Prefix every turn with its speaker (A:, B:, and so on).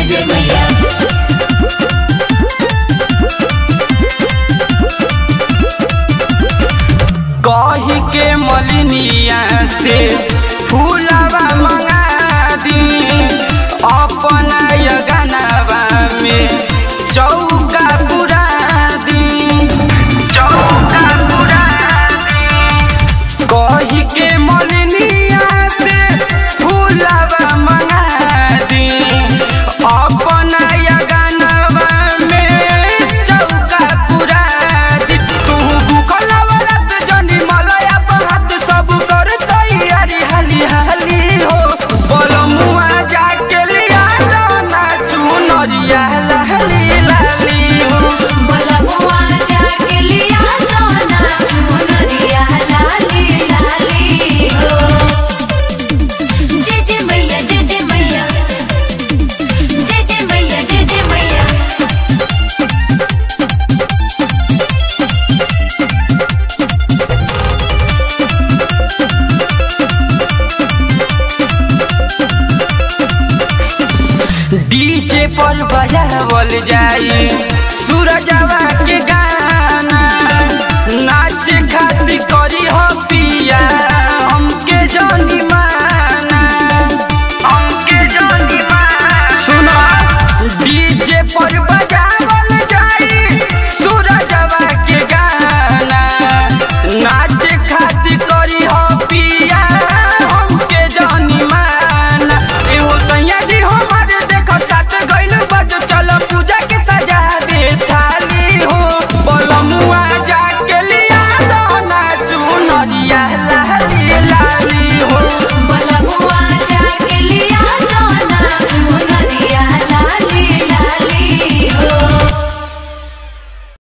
A: जय मैया
B: कही के मलिनिया से फूलवा मंगा दी अपना यगनवा में चौका पुरा दी चौका पुरा दी कही के मलिनिया से फूलवा मंगा दी अपना यगनवा में चौका पुरा दी तू भूखल औरत जनी मलया बहात सब कर तैयारी हाली हाली हो बलमुआ जाके लिया ना चुनरिया लाली लाली हो
A: बलमुआ जाके लिया तो ना चुनरिया लाली लाली हो जय जय मैया जय जय मैया जय जय मैया जय जय मैया
B: डीजे पर बजावल जाई सूरजवा के गाना